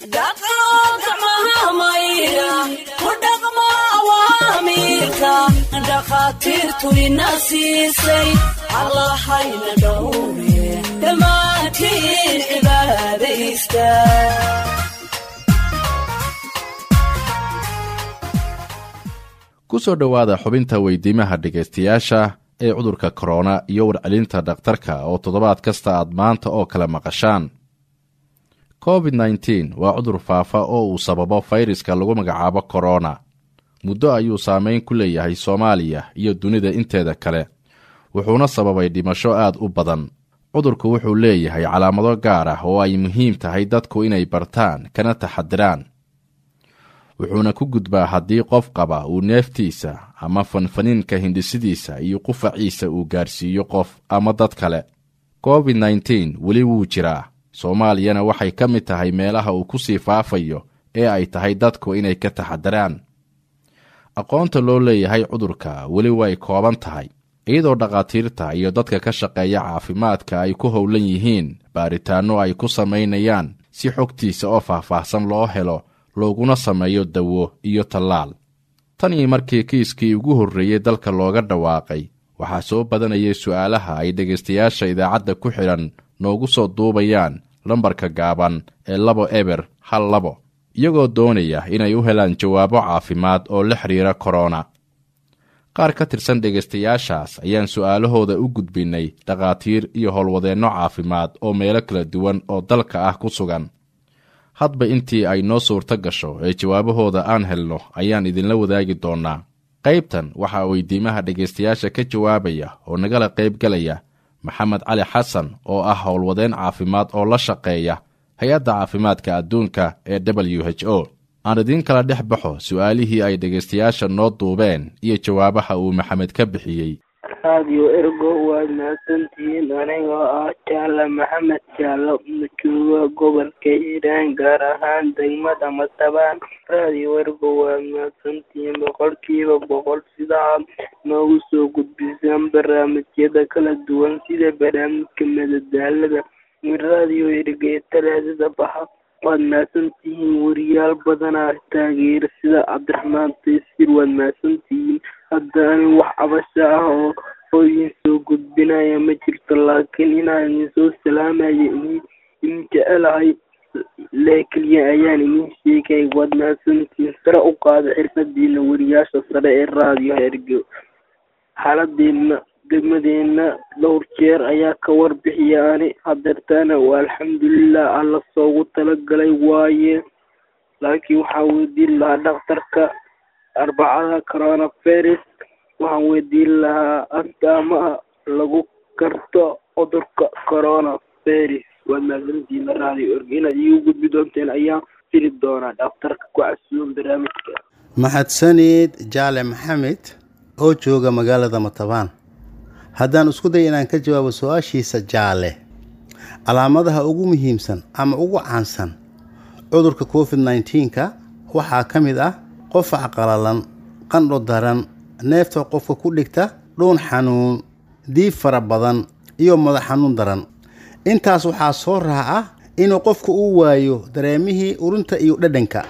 dhakhaatiirtu ina siisay allahayna dhowre dhammaantiin cibaadaysta ku soo dhowaada xubinta weydiimaha dhegaystayaasha ee cudurka korona iyo warcelinta dhakhtarka oo toddobaad kasta aad maanta oo kale maqashaan covid nneteen waa cudur faafa oo uu sababo fayraska lagu magacaabo korona muddo ayuu saameyn ku leeyahay soomaaliya iyo dunida inteeda kale wuxuuna sababay dhimasho aad u badan cudurku wuxuu leeyahay calaamado gaar ah oo ay muhiim tahay dadku inay bartaan kana taxadiraan wuxuuna ku gudbaa haddii qof qaba uu neeftiisa ama fanfaniinka hindhisidiisa iyo qufaciisa uu gaarsiiyo qof ama dad kale covid nneteen weli wuu jiraa soomaaliyana waxay ka mid tahay meelaha uu ku sii faafayo ee ay tahay dadku inay ka taxadiraan aqoonta loo leeyahay cudurka weli way kooban tahay iyadoo dhakhaatiirta iyo dadka ka shaqeeya caafimaadka ay ku howlan yihiin baaritaanno ay ku samaynayaan si xogtiisa oo faahfaahsan loo helo looguna sameeyo dawo iyo tallaal tan iyo markii kiiskii ugu horreeyey dalka looga dhawaaqay waxaa soo badanayay su'aalaha ay dhegaystayaasha idaacadda ku xidhan noogu soo duubayaan lambarka gaaban ee labo eber hal labo iyagoo doonaya inay u helaan jawaabo caafimaad oo la xidhiira korona qaar ka tirsan dhegaystayaashaas ayaan su'aalahooda u gudbinnay dhakhaatiir iyo howlwadeenno caafimaad oo meelo kala duwan oo dalka ah ku sugan hadba intii ay noo suurto gasho ee jawaabahooda aan helno ayaan idinla wadaagi doonnaa qaybtan waxaa weydiimaha dhegaystayaasha ka jawaabaya oo nagala qaybgalaya maxamed cali xasan oo ah howlwadeen caafimaad oo la shaqeeya hay-adda caafimaadka adduunka ee w h o aan idiin kala dhex baxo su'aalihii ay dhegaystayaasha noo duubeen iyo jawaabaha uu maxamed ka bixiyey raadiyo ergo waad mahadsantihiin anigoo ah jaale maxamed jaalo jooga gobolka hiiraan gaar ahaan degmada matabaan raadiyo ergo waad mahadsantihiin boqolkiiba boqol sida aad noogu soo gudbisaan barnaamijyada kala duwan sida barnaamijka madadaalada raadiyo ergo ee talaadada baxa waad mahadsantihiin wariyaal badanaa taageera sida cabdiraxmaan taysir waad mahadsantihiin hadda anin wax cabasho ah oo oo idin soo gudbinaya ma jirto laakiin inaan idin soo salaamayo idin idin jecelahay lee keliya ayaan idin sheegay waad mahadsantihiin sare u qaada xirfadiina wariyaasha sare ee raadiyo ergo xaaladeena degmadeena dhowr jeer ayaa ka warbixiya ani hadeertaana waa alxamdulilah alla soogu talagalay waaye laakiin waxaan weydiin lahaa dhakhtarka arbacada coronavirus waxaan weydiin lahaa astaamaha lagu karto cudurka coronavirus waad mahadsantihiin raadiyo org inaad iigu gudbi doonteen ayaan fili doonaa dhakhtarka ku casuun barnaamijka mahadsanid jaale maxamed oo jooga magaalada matabaan haddaan isku day inaan ka jawaabo su-aashiisa jaale calaamadaha ugu muhiimsan ama ugu caansan cudurka covid nneteen-ka waxaa ka mid ah qofac qalalan qandho daran neefta qofka ku dhigta dhuun xanuun diib fara badan iyo madax xanuun daran intaas waxaa soo raaca inuu qofku u waayo dareemihii urinta iyo dhadhanka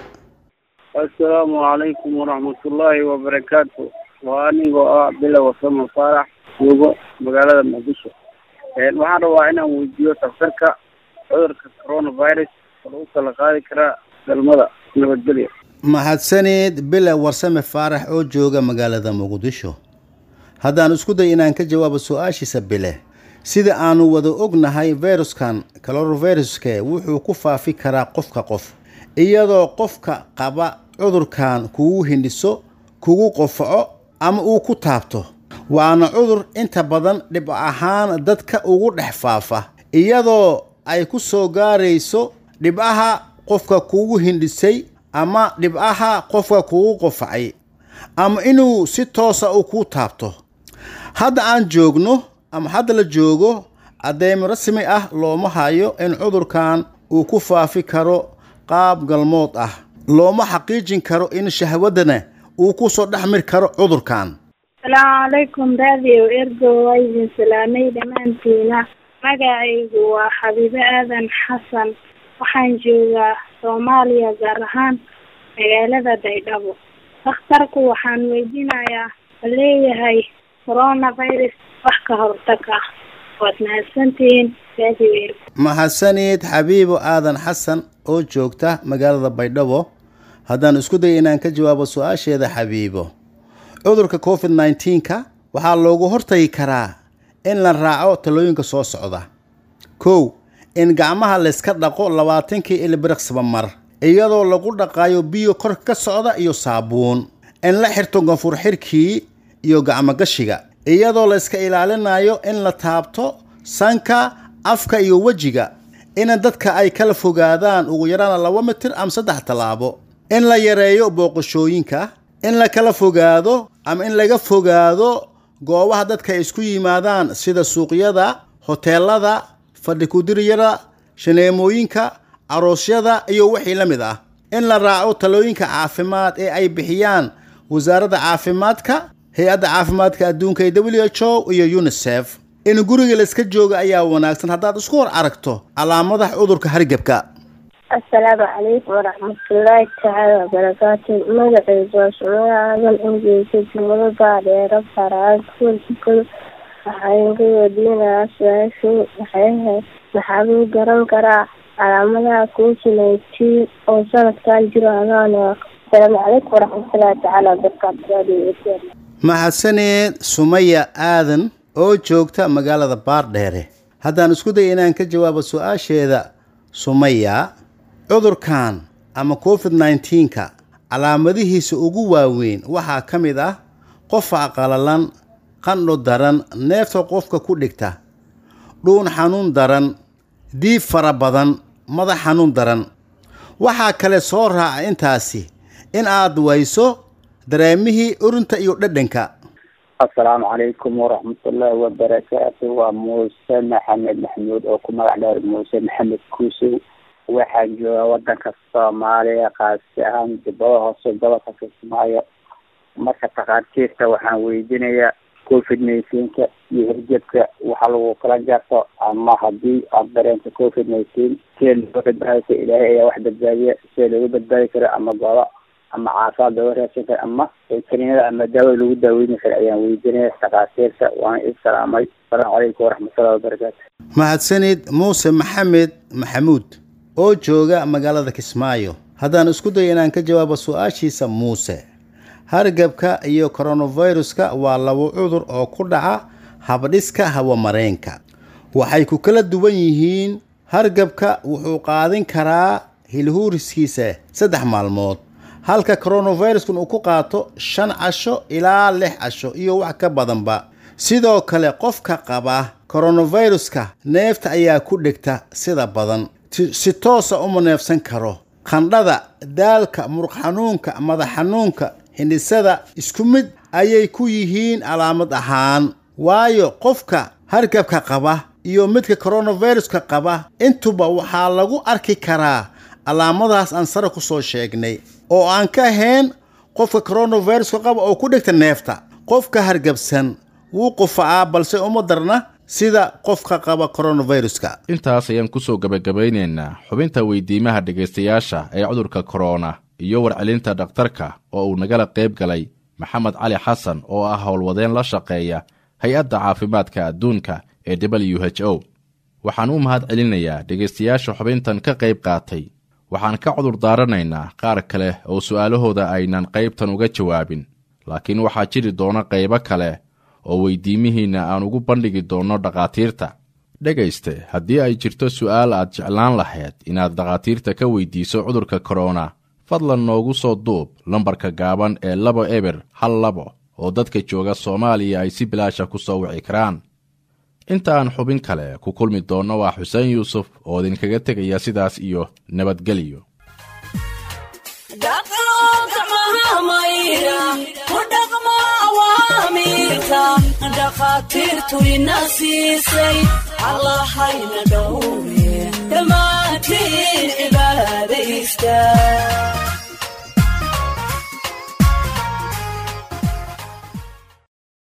assalaamu calaykum waraxmatullaahi wabarakaatu waa anigoo ah bilow wasamo faarax joogo magaalada muqdisho waxaan rabaa inaan weydiiyo daktarka cudurka coronavirus oo lagu kala qaadi karaa galmada nabadgelya mahadsaneed bile warsame faarax oo jooga magaalada muqdisho haddaan isku day inaan ka jawaabo su-aashiisa bile sida aanu wada ognahay viruskan coronaviruske wuxuu ku faafi karaa qofka qof iyadoo qofka qaba cudurkan kugu hindhiso kugu qofaco ama uu ku taabto waana cudur inta badan dhib ahaan dadka ugu dhex faafa iyadoo ay ku soo gaarayso dhibcaha qofka kugu hindhisay ama dhibcaha qofka kugu qofacay ama inuu si toosa u ku taabto hadda aan joogno ama hadda la joogo cadeymo rasmi ah looma hayo in cudurkan uu ku faafi karo qaab galmood ah looma xaqiijin karo in shahwadana uu ku soo dhexmir karo cudurkan asalaamu calaykum raadiyo ergo waa idin salaamay dhammaantiina magacaygu waa xabiibo aadan xasan waxaan joogaa soomaaliya gaar ahaan magaalada baydhabo dhakhtarku waxaan weydiinayaa ma leeyahay coronavirus wax ka hortag ah waad mahadsantihiin radio ergo mahadsanid xabiibo aadan xasan oo joogta magaalada baydhabo haddaan isku day inaan ka jawaabo su-aasheeda xabiibo cudurka covid 19ka waxaa loogu hortagi karaa in la raaco talooyinka soo socda kow in gacmaha layska dhaqo labaatankii ilbiriqsiba mar iyadoo lagu dhaqaayo biyo kor ka socda iyo saabuun in la xirto ganfur xirkii iyo gacmogashiga iyadoo layska ilaalinayo in la taabto sanka afka iyo wejiga in dadka ay kala fogaadaan ugu yaraan laba mitir ama saddex tallaabo in la yareeyo booqashooyinka in la kala fogaado ama in laga fogaado goobaha dadka ay isku yimaadaan sida suuqyada hoteelada fadhikudiryada shaneemooyinka aroosyada iyo wixii la mid ah in la raaco talooyinka caafimaad ee ay bixiyaan wasaaradda caafimaadka hay-adda caafimaadka adduunka ee w h o iyo unisef in guriga layska jooga ayaa wanaagsan haddaad isku hor aragto calaamadaha cudurka hargebka asalaamu calaykum waraxmatullaahi tacaala wabarakaatu magacaygu waa sumaya aadan ingeysa jumado baadheero faraan kuwajikado waxaan ka weydiinayaa su-aashu waxay ahayd maxaa lagu garan karaa calaamadaha covid nineteen oo sanadkan jiro adaan asalaamu calaykum waraxmatullaahi tacaala wabarakaatu radio mahadsaneed sumaya aadan oo joogta magaalada baardheere haddaan isku day inaan ka jawaabo su-aasheeda sumaya cudurkan ama covid 19ka calaamadihiisa ugu waaweyn waxaa ka mid ah qofa qalalan qandho daran neefta qofka ku dhigta dhuun xanuun daran diib fara badan madax xanuun daran waxaa kale soo raaca intaasi in aad wayso dareemihii urinta iyo dhadhanka asalaamu calaykum waraxmatullaahi wabarakaatu waa muuse maxamed maxamuud oo ku magac dheer muuse maxamed kuusow waxaan joogaa wadanka soomaaliya qaasi ahaan jubbada hoose gobolka kismaayo marka takhaatiirta waxaan weydiinayaa covid nineteenka iyo hirgebka waxa lagu kala jarto ama hadii aad dareento covid nineteen see looga badbaadisa ilaahay ayaa wax badbaadiya see looga badbaadi karo ama gooba ama caafimaad looga raadsan karo ama kaniinada ama daawada lagu daaweyni karo ayaan weydiinaya takhaatiirta waana i salaamay asalaamu calaykum waraxmatullahi wabarakaatu mahadsanid muuse maxamed maxamuud oo jooga magaalada kismaayo haddaan isku dayo inaan ka jawaabo su-aashiisa muuse hargabka iyo koronaviruska waa laba cudur oo ku dhaca habdhiska hawamareenka waxay ku kala duwan yihiin hargabka wuxuu qaadin karaa hilhuuriskiisa saddex maalmood halka koronaviruskun uu ku qaato shan casho ilaa lix casho iyo wax ka badanba sidoo kale qofka qaba koronaviruska neefta ayaa ku dhegta sida badan si toosa uma neefsan karo qandhada daalka muruq xanuunka madax xanuunka hindhisada isku mid ayay ku yihiin calaamad ahaan waayo qofka hargabka qaba iyo midka koronaviruska qaba intuba waxaa lagu arki karaa calaamadahaas aan sare ku soo sheegnay oo aan ka ahayn qofka koronaviruska qaba oo ku dhigta neefta qofka hargabsan wuu qufacaa balse uma darna sida qofka qaba koronaviruska intaas ayaan kusoo gebagabaynaynaa xubinta weydiimaha dhegaystayaasha ee cudurka korona iyo warcelinta dhakhtarka oo uu nagala qayb galay maxamed cali xasan oo ah howlwadeen la shaqeeya hay-adda caafimaadka adduunka ee w h o waxaan u mahad celinayaa dhegaystayaasha xubintan ka qayb qaatay waxaan ka cudur daaranaynaa qaar kale oo su'aalahooda aynan qaybtan uga jawaabin laakiin waxaa jiri doona qaybo kale oo weydiimihiinna aan ugu bandhigi doonno dhakhaatiirta dhegayste haddii ay jirto su'aal aad jeclaan lahayd inaad dhakhaatiirta ka weydiiso cudurka korona fadlan noogu soo duub lambarka gaaban ee labo eber hal labo oo dadka jooga soomaaliya ay si bilaasha ku soo wici karaan inta aan xubin kale ku kulmi doonno waa xuseen yuusuf oo idinkaga tegaya sidaas iyo nabadgelyo dhakhaatiirtu ina siisay allahayna dhowre dhammaantiin cibaadaysta